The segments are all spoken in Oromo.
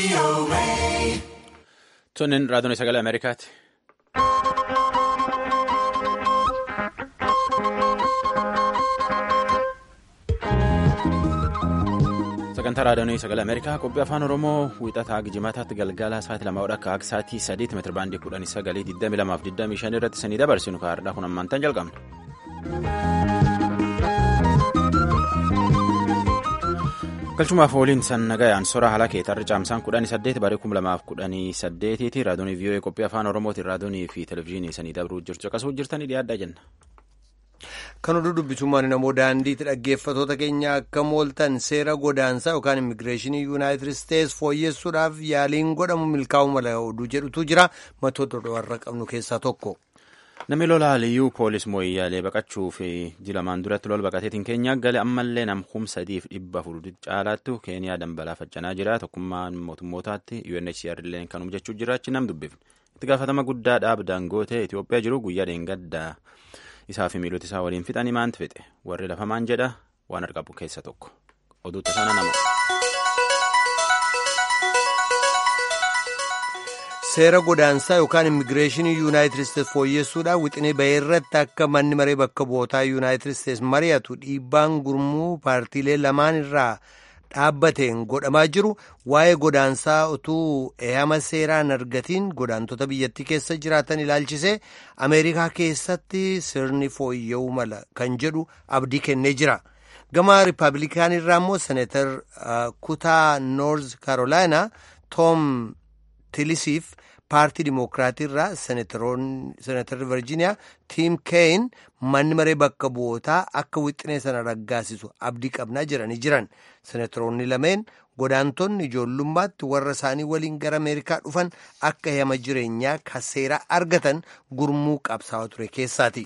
Tonnen raadiyoon sagalee Ameerikaati. Sagantaa raadiyoon sagalee Ameerikaa qophii afaan Oromoo wiixataa Gijimataatti galgala sa'aatii lama akka akka sa'aatii sadiitti meetira baandii kudhanii sagalii digdami lamaaf digdamii shan irratti sanii dabarsinu kaa'aadha kun ammaantan jalqabna. galchumaaf waliin san nagayaan sora haala keetarri caamsaan kudhanii saddeet barii kum lamaaf kudhanii saddeetiiti raadiyoonii vii'oo'ee qophii afaan oromootiin raadiyoonii fi televizyiinii sanii dabruu jirtu akkasuma jirtanii dhiyaadhaa jenna. kan oduu dubbisummaan namoo daandiitti dhaggeeffatoota keenya akka mooltan seera godaansaa yookaan immigireeshinii yuunaayitid isteets fooyyessuudhaaf yaaliin godhamu milkaa'uu mala oduu jedhutu jira matoota warra qabnu keessaa tokko. Namni lola liyyuu poolis mooyyaalee baqachuu fi jilamaan duratti lol baqateetiin keenya gale ammallee nam kumsa sadiif dhibba afur caalaattu keeniyaa dambalaafachanaa jira tokkummaan mootummootaatti UNHCR illee kanuma jechuu jira achi nam dubbifne itti gaafatama guddaa dhaab daangootee Itoophiyaa jiru guyyaa dheengaddaa isaa fi miilota isaa waliin fixanii maanti fixe warri lafamaan jedha waan argamu keessa tokko oduutti sana nama. seera godaansaa yookaan immigireeshinii yuunaayitid isteets fooyyessuudhaan wixinee bahee irratti akka manni maree bakka bu'ootaa yuunaayitid isteets mari'atu dhiibbaan gurmuu paartiilee lamaan irraa dhaabbateen godhamaa jiru waa'ee godaansaa utuu eeyama seeraan argatiin godaantota biyyattii keessa jiraatan ilaalchisee ameerikaa keessatti sirni fooyya'uu mala kan jedhu abdii kennee jira. gama riippaabilikaan irraa immoo seneetar kutaa noorz kaarolaayinaa toom tilisiif paartii dimokiraatii irraa seneetarri virjiiniyaa tiim keeyin manni maree bakka bu'ootaa akka wixinee sana raggaasisu abdii qabnaa jedhanii jiran seneetaroonni lameen godaantonni ijoollummaatti warra isaanii waliin gara ameerikaa dhufan akka eeyama jireenyaa ka seeraa argatan gurmuu qabsaa'aa ture keessaati.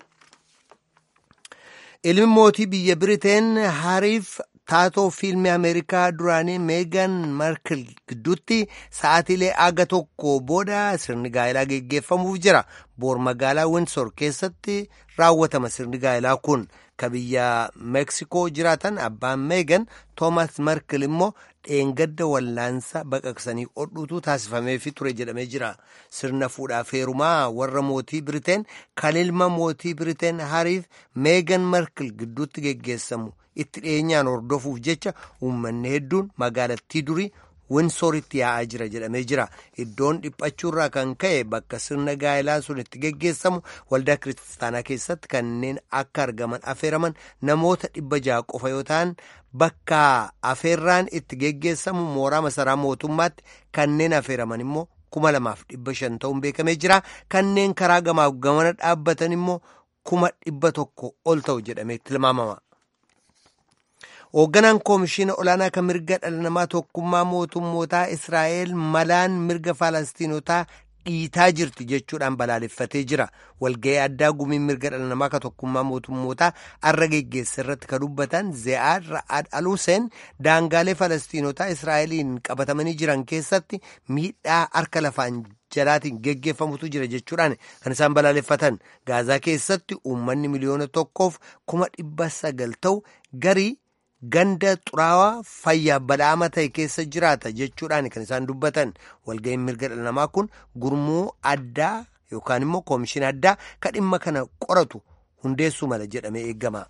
ilmi mootii biyya biriteen hariif taatoo fiilmii ameerikaa duraanii meegan markil gidduutti sa'aatiilee aga tokko booda sirni gaa'elaa geggeeffamuuf jira boor magaalaa winsor keessatti raawwatama sirni gaa'elaa kun ka biyya meeksikoo jiraatan abbaan meegan toomas markil immoo dheengadda wallaansa baqaqsanii hodhuutu taasifameefi ture jedhamee jira sirna fuudhaaf heerumaa warra mootii biriteen kan ilma mootii biriteen hariif meegan markil gidduutti geggeessamu itti dhiyeenyaan hordofuuf jecha uummanni hedduun magaalattii durii winsoritti yaa'aa jira jedhamee jira iddoon dhiphachuurraa kan ka'e bakka sirna gaa'elaa sun itti geggeessamu waldaa kiristaanaa keessatti kanneen akka argaman afeeraman namoota dhibba ja'a qofa yoo ta'an bakka afeerraan itti geggeessamu mooraa masaraa mootummaatti kanneen afeeraman immoo kuma lamaaf dhibba shan ta'uun beekamee jira kanneen karaa gamaaf gamana dhaabbatan immoo kuma dhibba tokko ol ta'u jedhamee tilmaamama. hoogganaan koomishina olaanaa kan mirga dhala namaa tokkummaa mootummootaa israa'el malaan mirga faalastiinotaa dhiitaa jirti jechuudhaan balaaleffatee jira walga'ii addaa gumiin mirga dhala namaa kan tokkummaa mootummootaa arra geggeessa irratti kan dubbatan ze'aad ra'ad aluseen daangaalee faalastiinotaa israa'eliin qabatamanii jiran keessatti miidhaa harka lafaan jalaatiin geggeeffamutu jira jechuudhaan kan isaan balaaleffatan gaazaa keessatti uummanni miliyoona tokkoof kuma dhibba sagal ta'u garii ganda xuraawaa fayyaa badhaama ta'e keessa jiraata jechuudhaan kan isaan dubbatan walga'iin mirga dhala namaa kun gurmuu addaa yookaan immoo koomishina addaa kan dhimma kana qoratu hundeessuu mala jedhamee eegama.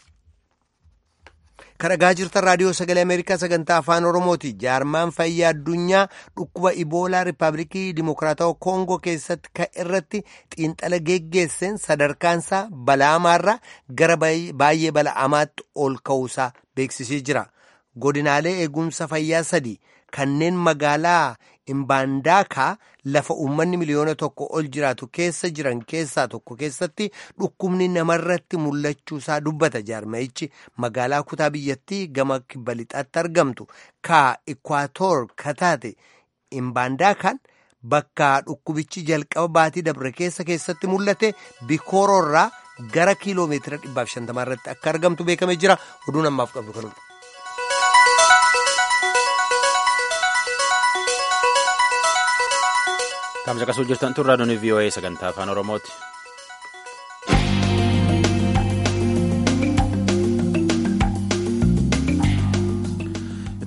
kadhagaa jirtan raadiyoo sagalee ameerikaa sagantaa afaan oromooti jaarmaan fayyaa addunyaa dhukkuba iboolaa riippaabilikii dimokiraatawaa koongoo keessatti kan irratti xiinxala geggeesseen sadarkaansaa bala'amaarra gara baay'ee bala'amaatti ol ka'uusaa beeksisee jira godinaalee eegumsa fayyaa sadii kanneen magaalaa imbaandaakaa lafa uummanni miliyoona tokko ol jiraatu keessa jiran keessaa tokko keessatti dhukkubni namarratti mul'achuusaa dubbata jaarmayichi magaalaa kutaa biyyattii gama kibba lixaatti argamtu ka ikwaatoor kataate imbaandaakaan bakka dhukkubichi jalqaba baatii dabre keessa keessatti mul'ate bikooroorraa gara kiiloomeetira 150 irratti akka argamtu beekamee jira oduun ammaaf qabdu kanuma. Kamsa qasuu jirtan tun raadiyoon VOA sagantaa afaan Oromooti.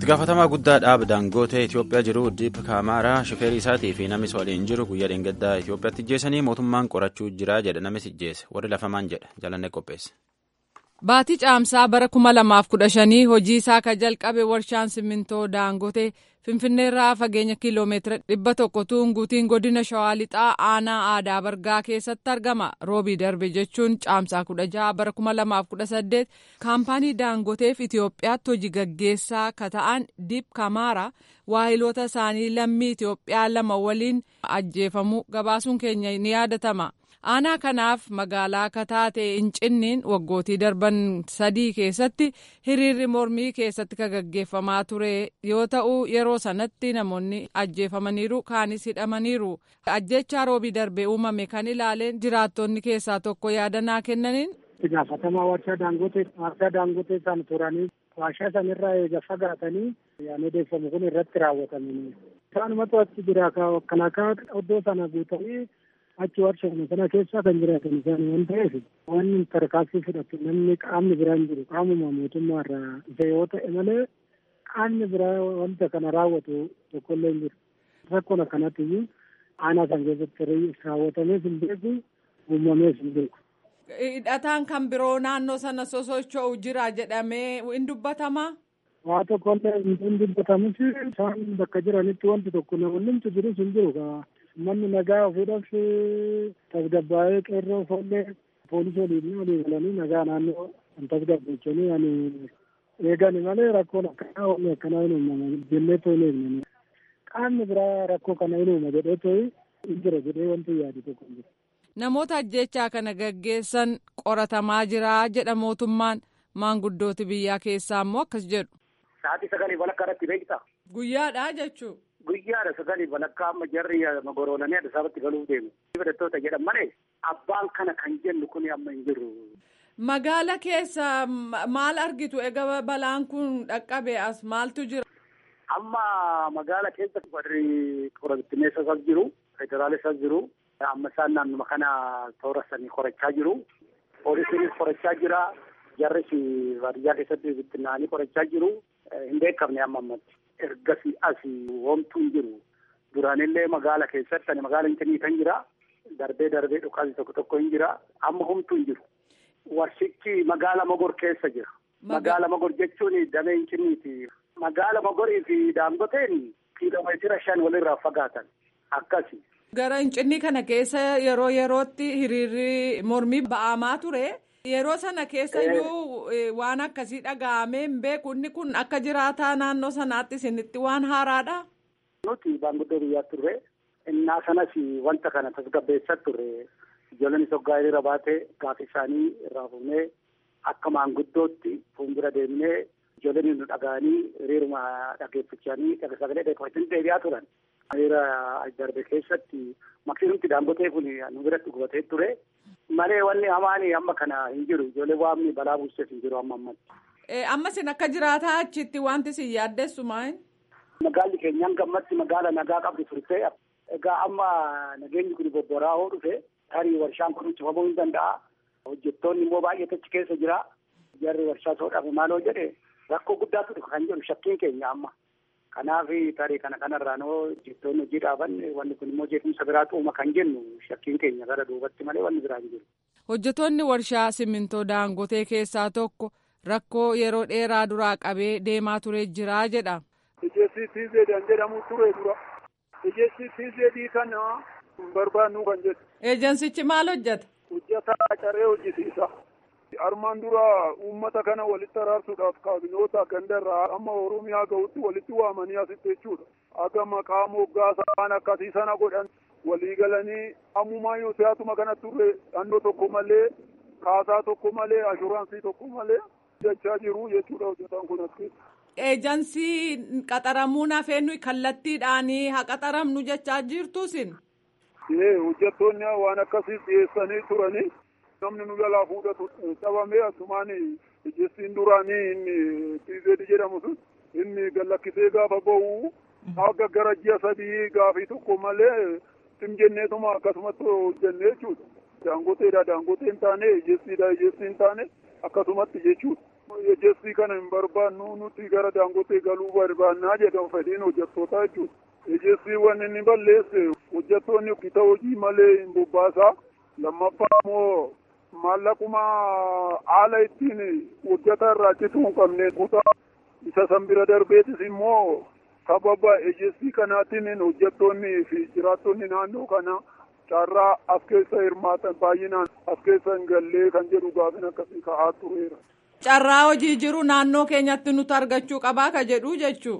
itti gaafatamaa guddaa dhaaba daangootee Itoophiyaa jiru Diip Kaamaaraa shofeerii isaatii fi namis waliin jiru guyyaa dheengaddaa Itoophiyaatti ijjeessanii mootummaan qorachuu jira jedha namis ijjeesse warri lafamaan jedha jalanne qopheesse. Baatii caamsaa bara kuma lamaaf kudha shanii hojii isaa ka jalqabe warshaan simmintoo daangotee finfinneerraa fageenya kiiloomeetira dhibba tokko tuunguutiin godina shawaa lixaa aanaa aadaa bargaa keessatti argama roobii darbe jechuun caamsaa kudha jaha bara kuma lamaaf kudha saddeet kaampaanii daangoteef itiyoophiyaatti hojii gaggeessaa ka ta'an diip kamaara waahiloota isaanii lammii itiyoophiyaa lama waliin ajjeefamuu gabaasuun keenya ni yaadatama. aanaa kanaaf magaalaa akka taate hincinniin waggootii darban sadii keessatti hiriirri mormii keessatti ka gaggeeffamaa ture yoo ta'u yeroo sanatti namoonni ajjeefamaniiru kaanis hidhamaniiru ajjechaa roobii darbee uumame kan ilaaleen jiraattonni keessaa tokko yaada kennaniin. gaafatamaa warshaa daangotee warshaa daangotee san turanii warshaa sanirraa eega fagaatanii yaan odeeffamu kun irratti raawwatamanii isaanumatu achi jira kan akka iddoo sana guutanii achi warshaa sana keessa kan jiraatan isaan waan ta'eef wanni tarkaanfii fudhatu namni qaamni biraan jiru qaamuma mootummaa irraa isa yoo ta'e malee qaamni biraa wanta kana raawwatu tokkollee hin jiru. Rakkoon akkanatti iyyuu aanaa san keessatti raawwatamees hin beeku uumamees hin beeku. Hidhataan kan biroo naannoo sana sosocho'u jira jedhamee hin dubbatamaa? Waa tokkollee hin dubbatamus isaan bakka jiranitti wanti tokko namoonni jirus hin jiru. manni nagaa ofiidhaaf tasgabbaa'ee qeerroo foollee poolisii waliin walii galanii nagaa naannoo kan tasgabbeessanii ani eegani malee rakkoon akkanaa wanni akkanaa hin uumama jennee toon eegnani qaamni biraa rakkoo kana hin uuma jedhee too'i hin jira jedhee wanti yaadu tokko hin jiru. Namoota ajjechaa kana gaggeessan qoratamaa jira jedha mootummaan maanguddooti biyyaa keessaa immoo akkas jedhu. Sa'aatii sagalii walakkaa irratti beektaa? Guyyaadha jechuun. Guyyaadha sagalii walakkaa amma jarri magoroolanii Addis Ababatti galuuf deemu. Hidhattoota jedhan malee abbaan kana kan jennu kun amma hin jiru. Magaala keessa maal argitu egaa balaan kun dhaqqabe as maaltu jira? Amma magaala keessa warri qoratineessas jiru, federaalessas jiru. Amma isaan naannuma kana toora sanii qorachaa jiru. Poolisiinis qorachaa jira. Jarris baadiyyaa keessatti bittinnaanii qorachaa jiru. Hin beekamne amma ammatti. ergasii asii homtuu hin jiru. Duraanillee magaala keessatti ani magaala Hincinii kan jira. Darbee darbee dhukaasni tokko tokko hin jira. Amma homtuu hin jiru. Warshichi magaala Mogor keessa jira. Magaala Mogor jechuun damee Hinciniiti. Magaala Mogorii fi Daangoteen kiiloomeetira shan walirraa fagaatan. Akkasi. Gara Hincinnii kana keessa yeroo yerootti hiriirri mormii ba'amaa ture. Yeroo sana keessa iyyuu waan akkasii dhaga'amee hin beeku inni kun akka jiraataa naannoo sanaatti isinitti waan haaraadha. Nuti baanguddoo biyyaa turre innaa sanas wanta kana tasgabbeessaa turre ijoolleen hoggaa hiriira baatee gaafa isaanii irraa fuunee akka maanguddootti fuuldura deemnee ijoolleen nu dhaga'anii hiriiruma dhageeffachanii sagalee dheekkafachuun deebi'aa turan. Hiriira darbe keessatti maksimumti daangotee kun nu biratti gubatee ture. malee wanni hamaan amma kana hin jiru ijoollee waamni balaa buuseef hin jiru amma ammatti. Amma isin akka jiraataa achitti wanti isin yaaddessu maal? Magaalli keenyaan gammatti magaala nagaa qabdu turte egaa amma nageenyi kun bobboraa'oo dhufe tarii warshaan kun cufamuu hin danda'a. Hojjettoonni immoo baay'eetu achi keessa jira. Jarri warshaa soodhaaf maaloo jedhe rakkoo guddaatu dhufa kan jedhu shakkiin keenya amma. Kanaaf tarii kana kanarraa noo hojjettoonni hojii dhaaban wanni kun immoo jeequmsa biraa uuma kan jennu shakkiin keenya gara duubatti malee wanni biraa hin jiru. Hojjettoonni warshaa simintoo daangotee keessaa tokko rakkoo yeroo dheeraa duraa qabee deemaa ture jira jedha. Ijeessi tiizeedhaan jedhamu ture dura. Ijeessi tiizeedii kana hin barbaannu kan jedhu. Eejansichi maal hojjeta? Hojjetaa caree hojjisiisa. Armaan dura uummata kana walitti araarsuudhaaf kaabinoota gandarraa amma Oromiyaa gahutti walitti waamanii asitti jechuudha. Akka maqaa moggaasaa akkasii sana godhan walii galanii ammumaa yoo siyaasuma kana turre dhannoo tokko malee kaasaa tokko malee ashuraansii tokko malee jechaa jiru jechuudha hojjetaan kun as keessa. Eejansii qaxaramuun hafeennu kallattiidhaanii haa qaxaramnu jechaa jirtu isin. Ee hojjettoonni waan akkasii dhiyeessanii turanii namni nu jalaa fuudhatu dhabamee asumaan ijeessiin duraanii inni tiizeedi jedhamu sun inni gallakkisee gaafa bahu akka gara ji'a sadii gaafii tokko malee sim jenneetuma akkasumatti hojjennee jechuudha. Daangoteedha daangotee hin taane ijeessiidha ijeessii hin taane akkasumatti jechuudha. Ejessi kana hin barbaannu nuti gara daangotee galuu barbaannaa jedhan fedhiin hojjettootaa jechuudha. Ejessi wanni inni balleesse hojjettoonni kita hojii malee hin bobbaasaa. Lammaffaa immoo maallaquma haala ittiin hojjeta irraa achitti hin qabne kutaa isa san bira darbeetis immoo sababa ejessi kanaatiin hojjettoonni fi jiraattonni naannoo kana carraa as keessa hirmaatan baay'inaan as keessa hin gallee kan jedhu gaafin akkasii ka'aa tureera. Carraa hojii jiru naannoo keenyatti nuti argachuu qabaa ka jedhu jechuu.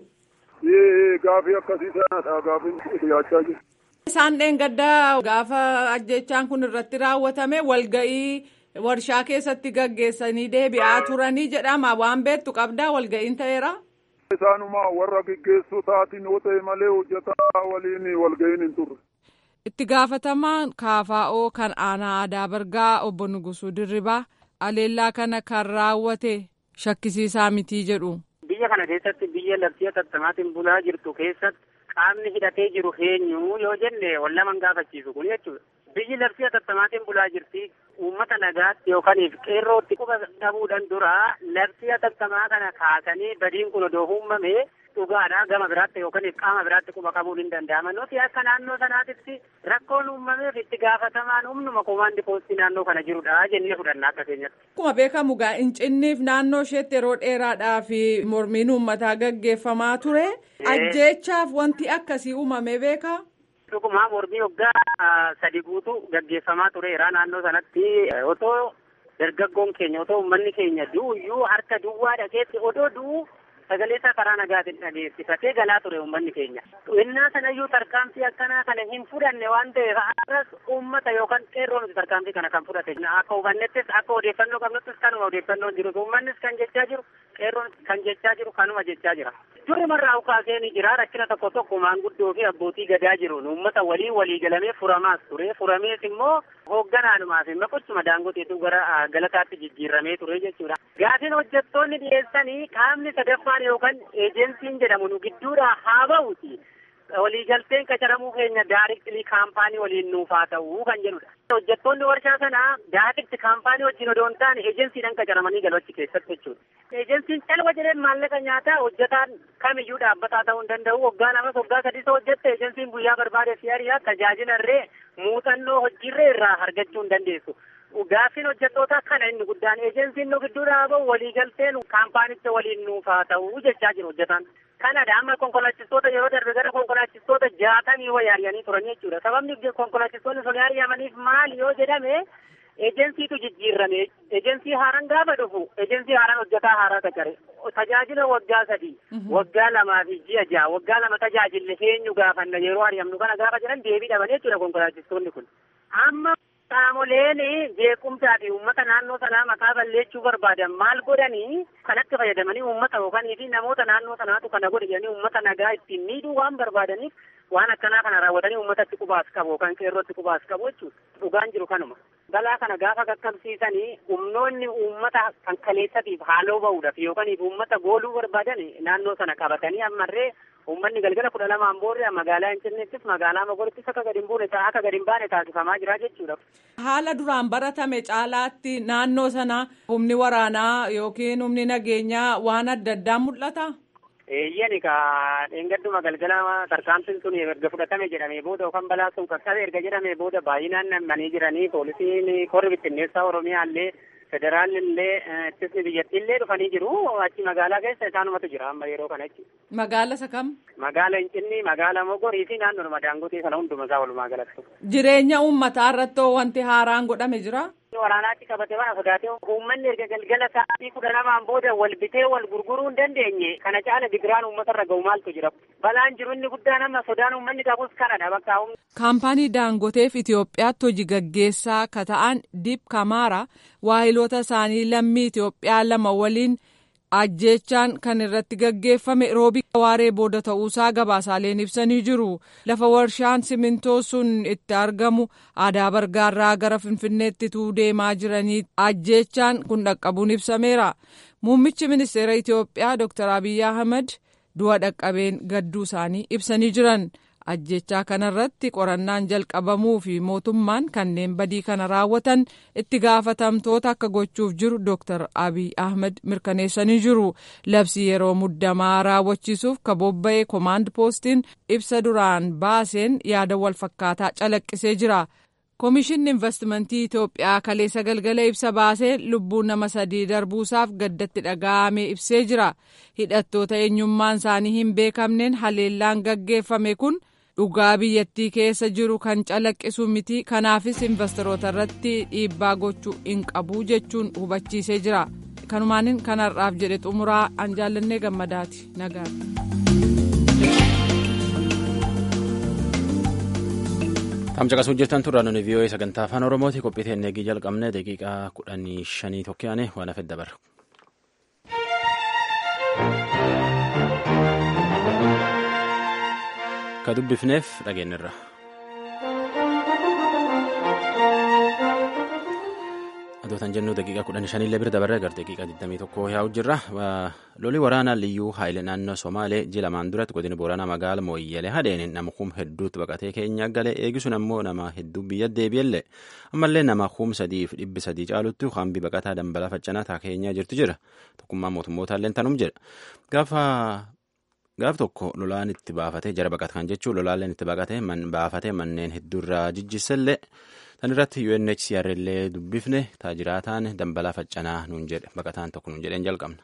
Ee gaafii akkasii sanadha gaafiin dhiyaachaa jiru. Isaan dheengaddaa gaafa ajjechaan kun irratti raawwatame walga'ii warshaa keessatti gaggeessanii deebi'aa turanii jedhama waan beektu qabdaa walga'iin ta'eera. Isaanuma warra gaggeessotaatiin yoo ta'e malee hojjetaa waliin walga'iin hin turre. Itti gaafatamaan kaafaa'oo kan aanaa aadaa bargaa obbo Nugusuu Dirribaa aleellaa kana kan raawwate shakkisiisaa mitii jedhu. Biyya kana keessatti biyya labsii tattamaatiin bulaa jirtu keessatti qaamni hidhatee jiru eenyu yoo jenne wal laman gaafachiisu kun jechuudha. Biyyi labsii tattamaatiin bulaa jirti uummata nagaatti yookaan qeerrootti quba dhabuudhaan dura labsii tattamaa kana kaasanii badiin kun odoo uumame dhugaadha gama biraatti yookaan qaama biraatti quba qabuun hin danda'ama. Nuti akka naannoo sanaatitti rakkoon uumameef itti gaafatamaan humnuma komaandi poostii naannoo kana jirudha jennee fudhanna akka keenyatti. Akkuma beekamu gaa Finfinneef naannoo isheetti yeroo dheeraadhaa fi mormiin uummataa gaggeeffamaa ture. Ajjeechaaf wanti akkasii uumame beekaa? Dhuguma mormii waggaa sadi guutuu gaggeeffamaa tureera naannoo sanatti otoo dargaggoon keenya otoo uummanni keenya du'uyyuu harka duwwaa dhageetti odoo du'u sagalee isaa karaa nagaatiin dhageessifatee galaa ture uummanni keenya. Innaa sanayyuu tarkaanfii akkanaa kana hin fudhanne waan ta'eef har'as uummata yookaan qeerroo nuti tarkaanfii kana kan fudhate. Akka hubannettis akka odeeffannoo qabnuttis kanuma odeeffannoon jiru. Uummannis kan jechaa jiru qeerroon kan jechaa jiru kanuma jechaa jira. Durumarraa ukaasee ni jira rakkina tokko tokko maanguddoo fi abbootii gadaa jiruun uummata walii walii galamee furamaas ture. Furamees immoo hoogganaadhumaa fi maqochuma daangoteetu gara galataatti jijjiirramee ture jechuudha. Gaafiin hojjettoonni dhiyeessanii qaamni sadaffaan yookaan eejensiin jedhamu nu gidduudhaa haa ba'uuti. Waliigalteen qacaramuu keenya daariiktilii kaampaanii waliin nuuf haa ta'uu kan jedhudha. Hojjettoonni warshaa sanaa daariikti kaampaanii wajjin odoo hin taane eejensiidhaan qacaramanii galu achi keessatti jechuudha. Eejensiin calwa jedheen maallaqa nyaataa hojjetaan kamiyyuu dhaabbataa ta'uu hin danda'u. Waggaa lamas waggaa sadii hojjette eejensiin guyyaa barbaade si ariyaa tajaajila irree muuxannoo hojiirree irraa argachuu hin dandeessu. Gaaffiin hojjettoota kana inni guddaan eejensiin nu gidduudhaa bahu waliigalteen kaampaanicha waliin nuuf haa ta'uu jechaa jiru hojjetaan. Kanadha amma konkolaachistoota yeroo darbe gara konkolaachistoota jaatamii wayii ari'anii turan jechuudha. Sababni konkolaachistoonni sun ari'amaniif maali yoo jedhame eejensiitu jijjiirrame. Eejensii haaraan gaafa dhufu eejensii haaraan hojjetaa haaraa qacare. Tajaajila waggaa sadii, waggaa lamaa fi ji'a ja'a, waggaa lama tajaajille eenyu gaafanna yeroo ari'amnu kana gaafa jedhan deebii dhaban jechuudha konkolaachistoonni kun. Amma qaamoleen jeequmsaa fi uummata naannoo sanaa maqaa balleessuu barbaadan maal godhanii kanatti fayyadamanii uummata yookaan fi namoota naannoo sanaatu kana godhe jedhanii uummata nagaa ittiin miidhuu waan barbaadaniif waan akkanaa kana raawwatanii uummatatti qubaas qabu yookaan qeerrootti qubaas qabu jechuudha. Dhugaan jiru kanuma. Balaa kana gaafa qaqqabsiisanii humnoonni uummata kan kaleessatiif haaloo ba'uudhaaf yookaan uummata gooluu barbaadan naannoo sana qabatanii ammarree Uummanni galgala kudha lamaan boorri magaalaa Finfinneettis magaalaa Mogorittis akka gadi hin buune akka gadi hin baane taasifamaa jira jechuudha. Haala duraan baratame caalaatti naannoo sana humni waraanaa yookiin humni nageenyaa waan adda addaa mul'ata. Eeyyani ka dheengadduma galgala tarkaanfiin sun erga fudhatame jedhamee booda yookaan balaa sun qaqqabe erga jedhamee booda baay'inaan nammanii jiranii poolisiin korri bittinneessaa Oromiyaa illee federaalli illee ittisni biyyattii illee dhufanii jiru achi magaalaa keessa isaanumatu jira amma yeroo kanatti. Magaala isa kam? Magaala Hincinni, magaala Mogorii fi naannoo Daangotee sana hunduma isaa walumaa galatti. Jireenya uummataa irratti wanti haaraan godhame jira? Waraanaatti qabate waan sodaatee uummanni erga galgala sa'aatii kudha lamaan booda wal bitee wal gurguruu hin dandeenye kana caala digiraan uummata irra ga'u maaltu jira. Balaan jiru inni guddaan amma sodaan uummanni qabus kanadha bakka Kaampaanii Daangoteef Itoophiyaatti hojii gaggeessaa ka ta'an Diip Kamaara waahiloota isaanii lammii Itoophiyaa lama waliin ajjeechaan kan irratti gaggeeffame roobii waaree booda ta'uusaa gabaasaaleen ibsanii jiru. Lafa warshaan simintoo sun itti argamu aadaa bargaarraa gara Finfinneetti tuu deemaa jiranii ajjeechaan kun dhaqqabuun ibsameera. Muummichi ministeera Itoophiyaa Dr. Abiyyi Ahmed du'a dhaqqabeen gadduu isaanii ibsanii jiran. ajjechaa kanarratti qorannaan jalqabamuu fi mootummaan kanneen badii kana raawwatan itti gaafatamtoota akka gochuuf jiru Dr. Abiy Ahmed mirkaneessanii jiru. Labsii yeroo muddamaa raawwachiisuuf ka bobba'e komaand poostiin ibsa duraan baaseen yaada wal fakkaataa calaqqisee jira. Komishinni investimentii Itoophiyaa kaleessa galgala ibsa baasee lubbuu nama sadii darbuusaaf gaddatti dhaga'amee ibsee jira. Hidhattoota eenyummaan isaanii hin beekamneen haleellaan gaggeeffame kun dhugaa biyyattii keessa jiru kan calaqqisu miti kanaafis investoroota irratti dhiibbaa gochuu hin qabu jechuun hubachiisee jira. Kanumaanin kanarraaf jedhe xumuraa an jaallannee gammadaati nagaa. Tamcaqasuu jirtan turraa nuni vii'oo'ee sagantaa afaan oromooti qophii teennee eegii jalqabne daqiiqaa kudhanii shanii tokkoyaane waan hafe dabarra. Ka dubbifneef dhageenyirra. Adootan jennu daqiiqaa kudhanii shaniillee bira dabarre gara daqiiqaa 21 yaa'u jirra. Loli waraanaa liyyuu haayilee naannoo Somaalee ji lamaan duratti godina Booranaa magaala Mooyyalee hadheen nama kum hedduutti baqatee keenya galee eegisuun ammoo nama hedduu biyya deebi'ellee ammallee nama kum sadii fi dhibbi sadii caalutti hambi baqataa dambalaa faccanaa taa keenyaa jirtu jira. Tokkummaa mootummootallee tanum jedha. Gaafa gaaf tokko lolaan itti baafatee jara baqatan jechuun lolaalleen itti baqatee baafatee manneen hedduurraa jijjiisellee. Tan irratti UNHCR illee dubbifne taajiraataan dambalaa faccanaa nuun jedhe baqataan tokko nuun jedheen jalqabna.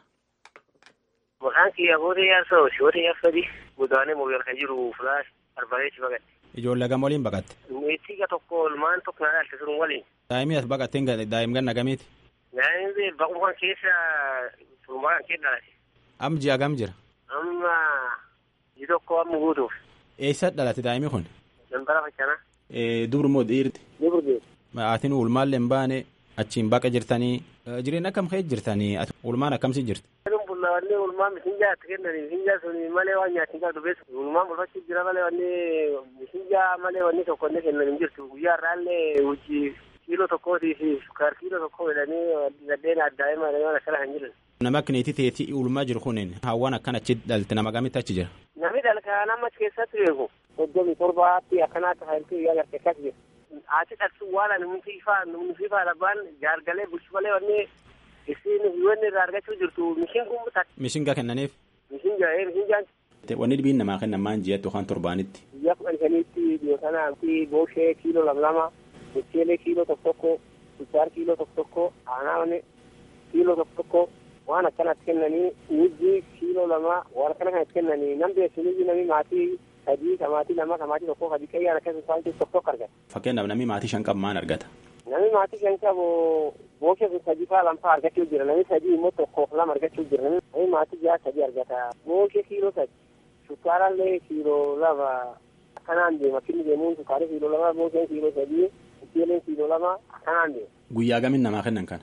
Maqaan kiyya Hootee Yaarsoo Hootee Yaarsadi godaanee mooyal kan jiru fulaa arbaleetti baqatte. Ijoollee gama waliin baqatte. Meettiga tokko ilmaan tokko na dhaalte sun waliin. Daa'imni as baqattee daa'im ganna gamiiti. Daa'imni baqumaan keessa turmaan kee dhalate. Am ji'a gam jira. Amma ji tokko amma guutuuf. Eessa dhalate daa'imni kun? Dambala faccanaa. Dubru moo dhiirti? Dubru Maatiin ulmaallee hin baane achiin baqa jirtanii jireenya akkam ka'e jirtanii ulmaan akkamsi jirti? Wanni ulmaan misinjaa itti kennanii misinjaa sun malee waan nyaatti hin qabdu beeku. Ulmaan bulfachuu jira malee wanni misinjaa malee wanni tokko illee kennan hin jirtu. Guyyaa irraallee hojii kiiloo tokkootii fi sukkaar kiiloo tokkoo jedhanii gaddeen addaa himaa waan akkana kan jiran. Nama akkineetii teetii ulmaa jiru kunin hawwaan akkan achi dhalte nama gamitti achi jira? Namni dhalkaa nama keessatti beeku. Soddomii torbaatti akkanaatti hailtuu guyyaa garte akkas jira. Haati dhaltuu waan nuti ifaa nuti ifaa labbaan jaargalee bulchu malee wanni isin wanni irraa argachuu jirtu mishin kun takka. Mishingaa kennaniif? Mishingaa ee mishingaan. Wanni dhibiin namaa kennan maan ji'atti yookaan torbaanitti? Guyyaa kudhan shaniitti dhiyootanaa booshee kiiloo lama lama, mucheelee kiiloo tokko tokko, sukkaar kiiloo tokko tokko, aanaa kiiloo tokko tokko waan akkanatti kennanii nijji kiiloo lama waan akkana kanatti kennanii nam beesu nijji nami maatii sadii kamaatii lama kamaatii tokko sadii qayyaan akkasuma isaan tokko tokko argata. Fakkeenyaaf namni maatii shan qabu maan argata? Namni maatii shan qabu booshe sun sadii faa lamfaa argachuu jira namni sadii immoo tokkoof lama argachuu jira namni maatii jaha sadii argata booshe kiiloo sadi sukkaarallee kiiloo lama akkanaan deema kinni deemuun sukkaara kiiloo lama boosheen kiiloo sadii mucheeleen kiiloo lama akkanaan deema. Guyyaa gamin namaa kennan kana?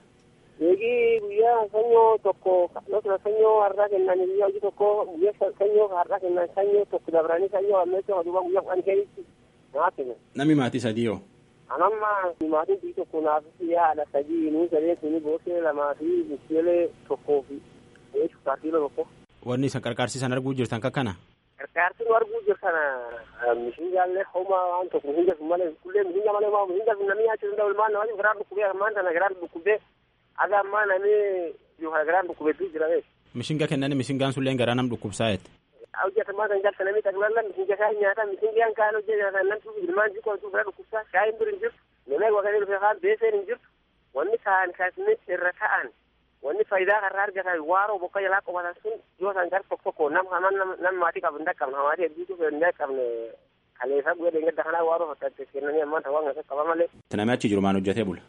Eegi guyyaa sanyoo tokko yookiin sanyoo har'aa kennan guyyaa hojii tokko guyyaa sanyoo har'aa kennan sanyoo tokko dabranii sanyoo ammeessa duuba guyyaa kudhan keessa naa kennan. Namni maatii sadii hoo? Anamma maatiin bii tokko naaf haadha sadii nuu sadeen suni boosee lamaa fi mucheelee tokkoo fi sukkaar kiiloo tokko. Wanni isa qarqaarsiisan arguu jirtan kakkana? Qarqaarsi nu arguu jirtan mishingaallee homaa waan tokko mishinga sun malee kullee mishinga malee maa mishinga sun namni nyaachuu danda'u ilmaan namatti garaan dhukkubee ammaan tana garaan dhukkubee aga ammaa namni yookaan garaan dhukkubeetu jira beeku. Mishinga kennani mishingaan sulleen garaa nam dhukkubsaa jette. hojjetamaa kan jalta namni taglalla misinga kaa nyaata misingiyaan kaan hojjeta namtu ilmaan jikoo tu fira dhukkubsaa shaayin bir hin jirtu namni wakanii dhufe kaan beeseen hin jirtu wanni ta'an kaasni irra ta'an wanni faayidaa karraa argatan waaroo bokka jalaa qobatan sun yoo san gar tokko tokko nam haman nam maatii qabu hin dhaqqabne hamaatii hedduutu hin dhaqqabne kaleessa guyyaa deengadda kanaa waaroo fakkaate kennanii ammaan ta'uu hanga qaba malee. Namni achi jiru maan hojjetee bula?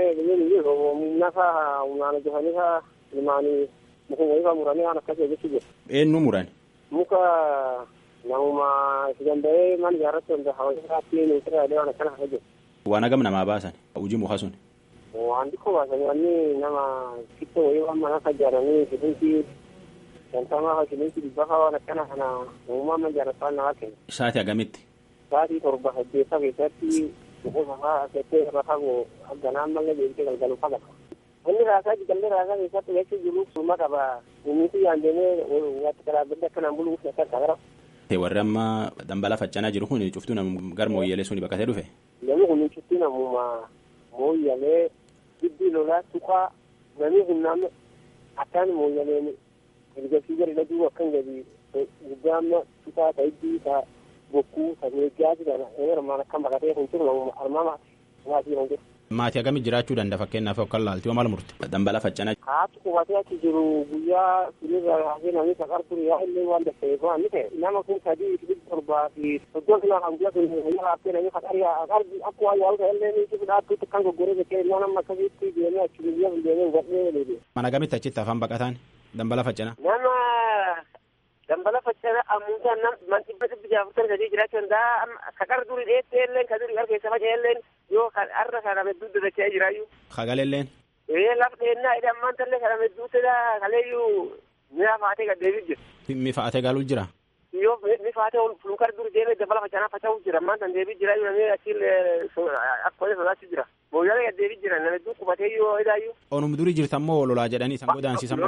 Nafa humnaan hojjetanii faa ilmaanii mukuma ifaa muranii waan akkasii hojjechuu jiru. Eenyu murani? muka namuma itti danda'ee mana ijaarrachuu danda'a hawaasatti ministeera yaadee waan akkana hojjetu. Waan hagam namaa baasan hojii muka sun. Waan xiqqoo baasan wanni nama xiqqoo wayii waan mana ijaaranii shilintii shantamaa shilintii dhibba fa'aa waan akkana kana namummaa mana ijaarratu waan namaa kenna. Sa'aatii hagamitti? Sa'aatii torba saddeetta keessatti boqosa fa'aa settee irra fagoo ganaan mallee deemtee galgalu fagata. Inni raasaa jigallee raasaa keessatti jechuu jiru summa qaba. Inni yaandeenee watti karaa bidda akkanaan buluuf akka gara. Warri amma dambala faccanaa jiru kun cuftuu namu gara mooyyalee suni baqatee dhufe. Namni kun cuftuu namuma mooyyalee giddi lolaa tuqaa namni kun nama akkaan mooyyaleen ergasii gadi dhaduu akkan gadi guddaa amma tuqaa ta'etti ta'a. bokkuu sadeeggaati kana armaan akkam baqatee kun jiru armama maatii kan jiru. Maatii akkamii jiraachuu danda'a fakkeenyaaf akka laaltii maal murte dambala faccanaa. Haati qubatee achi jiru guyyaa sinirra haasee namni saqar ture yaa illee waan dafee waan ni ta'e nama kun sadii dhibba torbaa fi soddon kilo kan guyyaa sun guyyaa haasee namni saqar yaa akka waan yaalu ta'e illee ni jiru dhaabbiitti kan goggoree jettee ilmoo nama akkasitti deemee achi guyyaa sun deemee hubadhee deebi'e. Mana gamitti achitti afaan baqataan dambala faccanaa. Nama dambala faccana ammuutaan nam man dhibba dhibbi jaafurtan sadii jiraachuu danda'a kakar duri dheettee illeen ka duri harkeessa faca'e illeen yoo har'a kana medduu dadacha'ee jiraayyuu. Kagaleen. Ee laf dheennaa edha ammaan tallee kana medduutti kaleeyyuu mi'a faatee gaddeebii jira. Mi faatee galuu jira. Yoo mi faatee ol fulukar duri deemee dambala faccanaa faca'uu jira ammaan tan deebii jiraayyuu namni achiin akka sodaachuu jira. Booyyaalee gaddeebii jira nama hedduu qubatee yoo edaayyuu. Onum durii jirtan moo lolaa jedhanii san godaansisan.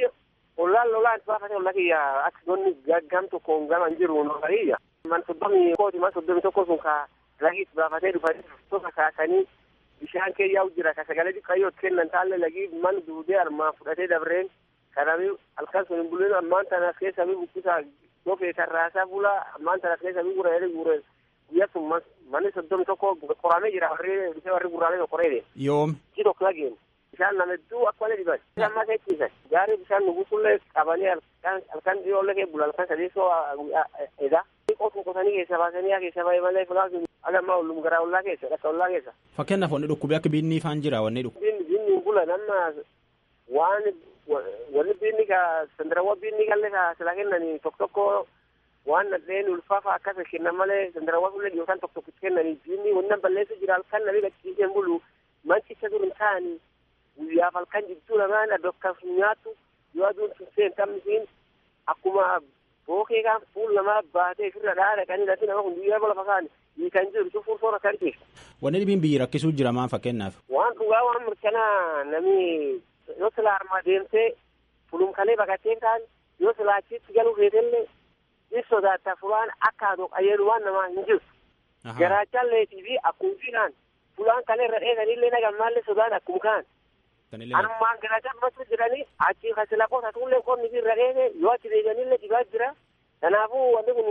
Ollaan lolaan baafate olla kiyya akka donni gaggam tokko gaman jiru nolariyya. Man soddomi kooti man soddomi tokko sun ka lagiis baafatee dhufanii tokko kaasanii bishaan kee yaa'u jira ka sagalee xiqqayyoo kennan taalle lagii man duudee armaa fudhatee dabreen kanami halkan sun hin bulleen ammaan tanas keessa mi bukkisaa dofee tarraasaa bula ammaan tanas keessa mi gura jedhe gure guyyaa sun manni soddomi tokko qoramee jira warri bishaan warri gurraalee qoree Yoom. Ci tokko lageen. bishaan nama hedduu akka malee dhiban amma keessisan gaarii bishaan nugusullee qabanii halkan dhiyoollee kee bula halkan sadeessoo edaa qotuu qotanii keessa baasanii haa keessa baay'ee malee fulaa sun agammaa ollum garaa ollaa keessa dhakka ollaa keessa. Fakkeenyaaf wanni dhukkubee akka biinni ifaan jira wanni dhukkubi. Biinni biinni bula nama waan wanni biinni ka sandarawwa biinni kallee ka sila kennanii tokko tokko waan nadheen ulfaafa akkas kennan malee sandarawwa sullee yookaan tokko tokko kennanii biinni wanna balleessu jira halkan namni gachiiseen bulu manchicha dur hin taa'anii guyyaaf halkan jidduu lamaan addokkaaf nyaatu yoo aduun tunseen tammisiin akkuma bookee kan fuul namaa baatee ofirra dhaa dhaqanii lati nama kun guyyaa lafa kaan hiikan jiru cufuun soora kan ta'e. Wanni dhibiin biyyi rakkisuu jira maan fakkeenyaaf. Waan dhugaa waan mirkanaa namni yoo sila armaa deemtee fulumkalee baqattee kaan yoo sila achitti galuu feetellee in sodaata fulaan akka adoo qayyadu waan namaa hin jirtu. Garaachaan leetii fi akkuufiidhaan fulaan kalee irra dheesanillee nagammaallee sodaan akkuma kaan. Armaan garaachaan masu jedhanii achi kasila qoota tuullee qonni irra dheese yoo achi deebi'anillee dhibaa jira. Kanaafuu wanti kun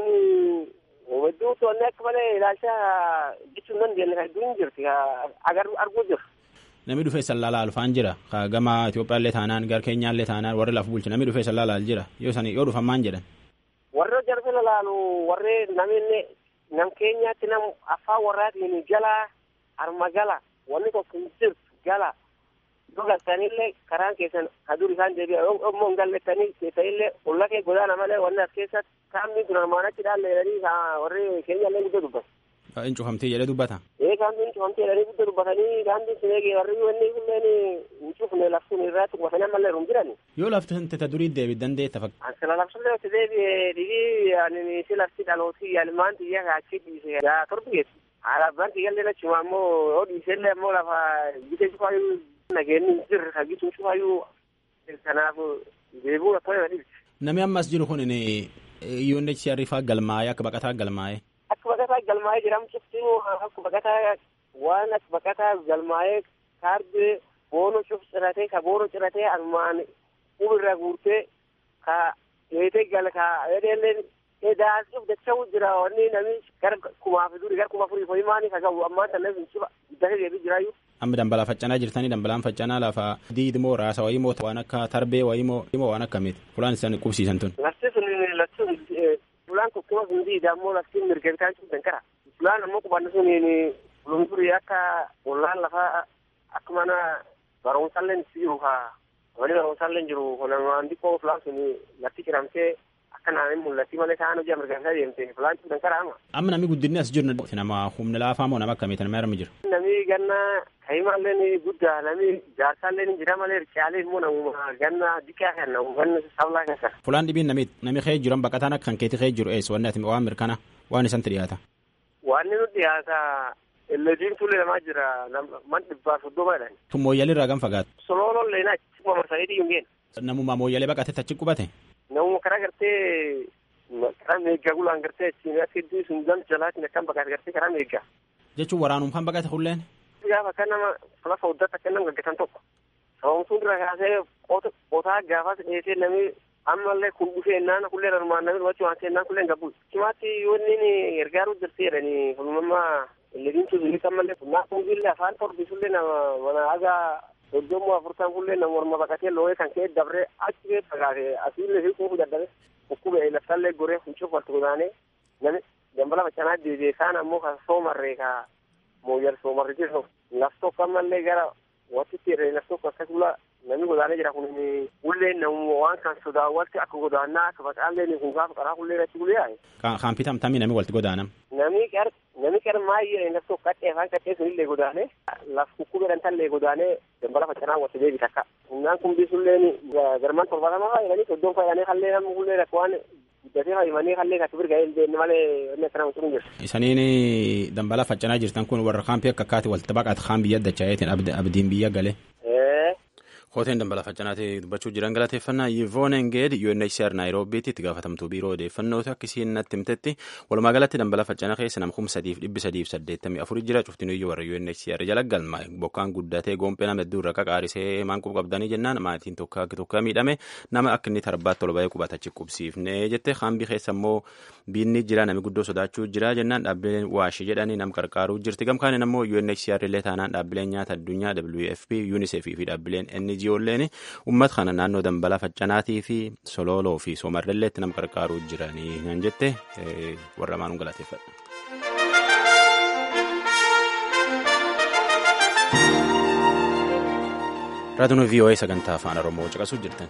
hedduu toonni akka malee ilaalcha jechuun nan deemne kan hedduun jirti arguu jiru. Namni dhufee sallaalaa alfaan jira. Gama Itoophiyaallee taanaan gara Keenyaallee taanaan warri lafa bulchu namni dhufee sallaalaa jira. Yoo sani yoo dhufan maan jedhan. Warri jarfe lalaalu warri namni nam keenyaatti nam afaan warraatiin jala arma gala wanni tokko hin jirtu gala. yoo galtanillee karaan keessan kadur isaan deebi'a immoo hin gallettanii keessanillee olla kee godaana malee wanni as keessatti kaamni kun armaan achi dhaalle jedhanii warri keenyallee guddaa dubbatu. Hin cufamtee jedhee dubbata. Ee kaamni cufamtee jedhanii guddaa dubbatanii kaamni sun eegee warri wanni kunneen hin cufne laftuun irraa tuqbatanii ammallee rum jiran. Yoo lafti tata durii deebi dandeetta fakka. Ansala lafsullee itti deebi'ee dhibii ani si lafti dhalootii yaalmaan xiyyaa kaachii dhiise gaa torbi geessu. Alaabaan xiyyaallee achuma ammoo yoo dhiisellee ammoo lafa bitee cufaayyuu nageenyi jirre kagituu cufaayyuu kanaaf deebuu akka nama dhibsi. Namni ammas jiru kun UNHCR faa galmaa'ee akka baqataa galmaa'ee. Akka baqataa galmaa'ee jedhamtutti akka baqataa waan akka baqataa galmaa'ee kaardii boono cuf ciratee ka boono ciratee armaan ubirra guurtee ka eetee gal ka edeelleen edaasuuf dacha'u jira wanni namni gara kumaaf duri gara kuma furii foyimaanii ka gahu ammaan tan namni ciba guddate deebii jiraayyuu. Amma dambalaa faccanaa jirtanii dambalaan faccanaa lafa diidmoo raasa wayii moo waan akka tarbee wayii moo waan akkamiiti fulaan isaan qubsiisan tun. Lafti sun lafti fulaan tokkuma sun diida ammoo lafti mirga bitaan sun dankara. Fulaan ammoo qubanni sun fulumdurii akka ollaan lafa akka mana barumsallee jiru haa wani barumsallee jiru kunamaan xiqqoo fulaan sun lafti ciramtee akka naannin mul'atti malee ta'an hojii mirga bitaa deemte fulaan sun dankara amma. Amma namni guddinni as jiru nama humna laafaa moo nama akkamiiti nama armi jira. Namni ganna ka'imallee ni guddaa namni jaarsaallee ni jira malee ricaalee immoo namuma ganna dikaa kan namu ganna sablaa keessa. Fulaan dhibiin namni namni kee jiran baqataan akka kan keetii kee jiru eessa wanni ati waan mirkana waan isanti dhiyaata. Waan nu dhiyaata illediin tulle namaa jira man dhibbaa soddoma jedhan. Tun mooyyalii irraa gan fagaatu. Solooloon leenaa achuma marsanii dhiyyuu ngeen. Namuma mooyyalee baqatee achi qubate. Namuma karaa gartee karaa karaa meeggaa gulaan gartee ittiin akka iddoo sun gam jalaatiin akkam baqate gartee karaa meeggaa. Jechuun waraanum kan baqate hulleen. Gaafa akka nama lafa huddata akka nama gaggatan tokko. Sababni dura kaasee qotaa gaafas dheesee namni ammallee kun dhufee naan kullee armaan namni wachuu waan seenaan kullee gabbuus. Cimaatti yoo inni gargaaruu jirti jedhanii fulmammaa illeen tuzulis ammallee naa kunbillee afaan torbisullee nama mana hagaa soddomuu afurtan kullee nama morma baqatee looyee kan ka'e dabree achi ka'e fagaate asiillee fi kuufu dadhabe dhukkube laftallee goree funcuuf walitti godaanee namni dambala facanaa deebi'ee kaan ammoo kan soomarree ka mooyyal soomarree jiru laf tokko ammallee gara watitti irree laf tokko akkas bula namni godaanee jira kun ullee namu waan kan sodaa walitti akka godaannaa akka facaallee kun gaafa qaraa kullee irratti bulee yaaye. Kan pitamtamii namni walitti godaanam. Namni qar namni qar maayyee laf tokko qaxxee afaan qaxxee sunillee godaanee laf kukkubeedhan tallee godaanee dambala facanaa walitti deebi takka. Humnaan kun bisulleen garmaan torbaatama fayyadanii soddon fayyadanii hallee namni kullee rakk waan guddatee fayyadanii hallee kan kibir ga'ee deemne malee inni akkana mucuun jiru. Isaniin dambala facanaa jirtan kun warra kaampii akka akkaati walitti baqate kaan biyya dachaayeetiin abdiin biyya galee. Kooteen dambala faccanaatee dubbachuu jiran galateeffannaa Yivoon Engeed UNHCR Naayiroobiitti itti gaafatamtuu biiroo odeeffannooti akkasiin natti himtetti walumaa galatti dambala faccana keessa nama kuma sadiif dhibbi sadiif saddeettamii afurii jira cuftin iyyuu warra UNHCR jala galma bokkaan guddatee goompee nama hedduu irra qaqaarisee maanqub qabdanii jennaan maatiin tokko akka tokko miidhame nama akka inni tarbaatti ol ba'ee qubatachi qubsiifne jette kaambii keessa immoo biinni jira nami guddoo sodaachuu jira jennaan dhaabbileen waashi jedhanii nam qarqaaruu jirti gamkaaniin ammoo UNHCR illee taanaan dhaabbileen nyaata addunyaa WFP UNICEF fi dhaabbileen NGO ijoolleen uummata kana naannoo dambala faccanaatii fi sololoo fi soomarrelleetti nam qarqaaruu jiranii nan jette warra maanuun galateeffadha. raadiyoon VOA sagantaa afaan oromoo caqasuu jirtan.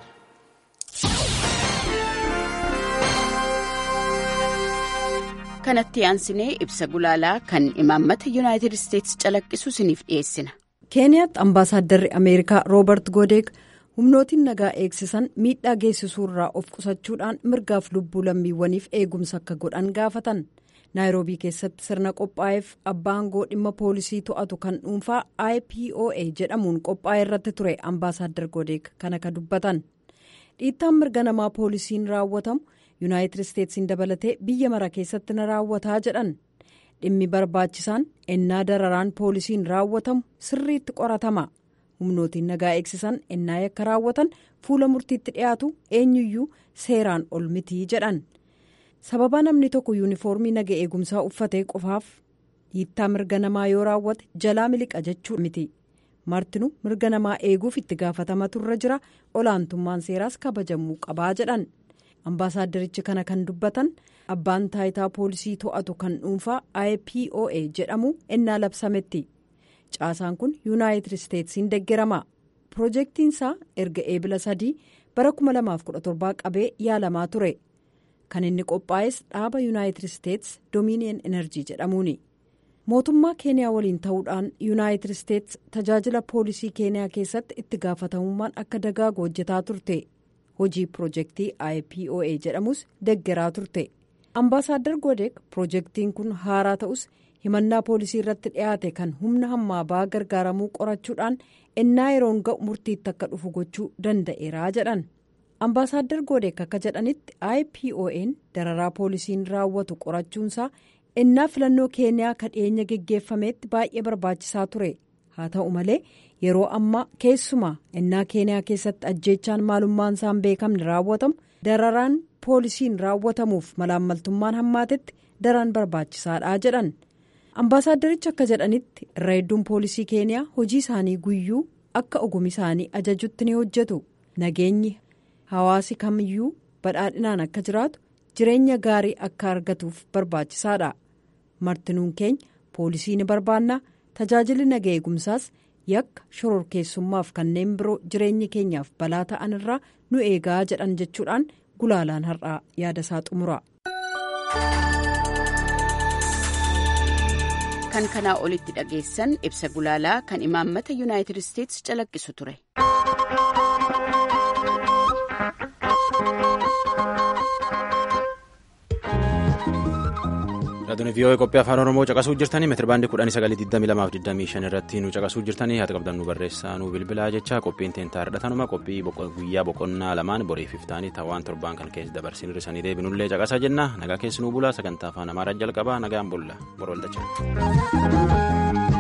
kanatti aansinee ibsa gulaalaa kan imaammata yuunaayitid isteetsi calaqqisu isiniif dhiyeessina. keeniyaatti ambaasaaddarri ameerikaa roobert goodeek humnootiin nagaa eegsisan miidhaa geessisuurraa of qusachuudhaan mirgaaf lubbuu lammiiwwaniif eegumsa akka godhan gaafatan naayiroobii keessatti sirna qophaa'eef abbaangoo dhimma poolisii to'atu kan dhuunfaa ipoa jedhamuun qophaa'e irratti ture ambaasaadar goodeek kana ka dubbatan dhiittaan mirga namaa poolisiin raawwatamu yuunaayitid isteetsiin dabalatee biyya mara keessatti na raawwataa jedhan. dhimmi barbaachisaan ennaa dararaan poolisiin raawwatamu sirriitti qoratama humnootiin nagaa eegsisan ennaa yakka raawwatan fuula murtiitti dhiyaatu eenyuyyuu seeraan ol mitii jedhan sababa namni tokko yuunifoormii naga eegumsaa uffatee qofaaf dhiittaa mirga namaa yoo raawwate jalaa miliqa jechuu miti martinu mirga namaa eeguuf itti gaafatamatu irra jira olaantummaan seeraas kabajamuu qabaa jedhan ambaasaaddarichi kana kan dubbatan. abbaan taayitaa poolisii to'atu kan dhuunfaa ipoa jedhamu ennaa labsametti caasaan kun yuunaayitid isteetsiin deggerama piroojeektiinsaa erga eebila sadii bara 2017 qabee yaalamaa ture kan inni qophaa'es dhaaba yuunaayitid isteets doomiiniyen enerjii jedhamuuni mootummaa keeniyaa waliin ta'uudhaan yuunaayitid isteets tajaajila poolisii keeniyaa keessatti itti gaafatamummaan akka dagaagu hojjetaa turte hojii piroojeektii ipoa jedhamus deggeraa turte. ambaasaadar goodek piroojeektiin kun haaraa ta'us himannaa poolisii irratti dhiyaate kan humna hammaa ba'aa gargaaramuu qorachuudhaan ennaa yeroon ga'u murtiitti akka dhufu gochuu danda'eeraa jedhan ambaasaadar goodek akka jedhanitti ipo'n dararaa poolisiin raawwatu qorachuunsaa ennaa filannoo keeniyaa ka dhiyeenya geggeeffameetti baay'ee barbaachisaa ture haa ta'u malee yeroo ammaa keessumaa ennaa keeniyaa keessatti ajjeechaan maalummaan isaan beekamne raawwatamu dararaan. poolisiin raawwatamuuf malaammaltummaan hammaatetti daran barbaachisaadha jedhan ambaasaaddarichi akka jedhanitti irra hedduun poolisii keeniyaa hojii isaanii guyyuu akka ogummaa isaanii ajajutti ni hojjetu nageenyi hawaasi kamiyyuu badhaadhinaan akka jiraatu jireenya gaarii akka argatuuf barbaachisaadha martinuun keenya poolisii ni barbaanna tajaajilli naga eegumsaas yakka shororkeessummaaf kanneen biroo jireenya keenyaaf balaa ta'an irraa nu eegaa jedhan jechuudhaan. gulaalaan har'aa yaada isaa xumura. kan kanaa olitti dhageessan ibsa gulaalaa kan imaammata yuunaayitid isteetsi calaqqisu ture. Raadiyoon vii'oo qophii afaan oromoo caqasuu jirtanii meetira baandii kudhanii sagalii digdamii lamaaf digdamii shan irratti nu caqasuu jirtanii haati qabdan nu barreessaa nu bilbilaa jecha qophiin teentaa hidhatanuma qophii guyyaa boqonnaa lamaan boriif iftaanii tawaan torbaan kan keessa dabarsin hir'isanii deebinullee caqasaa jenna nagaa keessi nu bulaa sagantaa afaan amaaraa jalqabaa nagaan bulla boroldacha.